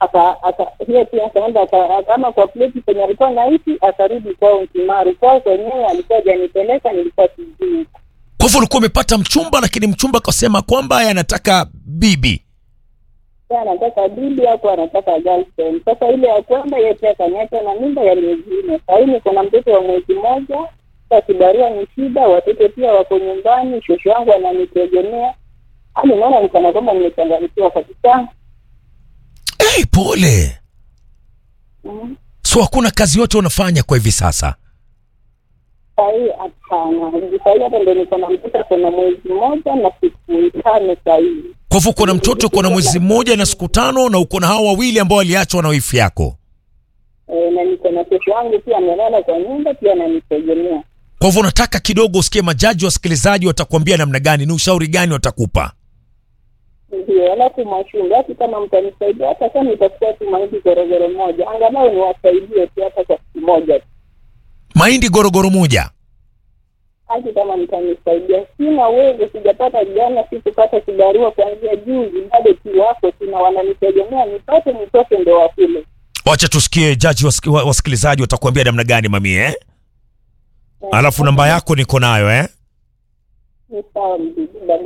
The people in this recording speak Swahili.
aka aka hiyo pia akaenda aka- akama kwa pleti penye alikuwa naishi akarudi kwao Mtimaru. Kwao kwenyewe alikuwa hajanipeleka, nilikuwa sijui. Kwa hivyo ulikuwa umepata mchumba, lakini mchumba akasema kwamba yeye anataka bibi. Sasa anataka bibi au anataka girlfriend. Sasa ile ya kwenda yeye pia akaniacha na mimba ya miezi nne. Sasa hivi niko na mtoto wa mwezi mmoja. Sasa kibarua ni shida, watoto pia wako nyumbani, shosho wangu ananitegemea. Hadi naona nikana kwamba nimechanganyikiwa kabisa. Hey, pole. Mhm. So hakuna kazi yote unafanya kwa hivi sasa? Saa hii hapana. Saa hii hata ndo niko na mtoto kuna mwezi mmoja na siku tano saa hii. Kwa hivyo uko na mtoto uko na mwezi mmoja na siku tano, na uko na hao wawili ambao waliachwa na wifi yako. E, na niko na shosho wangu pia amelala kwa nyumba pia ananitegemea. Kwa hivyo unataka kidogo usikie majaji wasikilizaji watakuambia namna gani, ni ushauri gani watakupa? Ndio, alafu mashule hata kama mtanisaidia, hata kama itakuwa tu mahindi gorogoro moja, angalau niwasaidie tu hata kwa siku moja tu. Mahindi gorogoro moja. hata kama mtanisaidia. Sina uwezo, sijapata jana, sikupata kibarua kuanzia juzi, bado tu wako tuna wananitegemea, nipate nitoke ndo wakule. Wacha tusikie jaji wasiki, wa- wasikilizaji watakuambia namna gani mami eh? Alafu namba yako niko nayo eh? Ni sawa mzee, baba.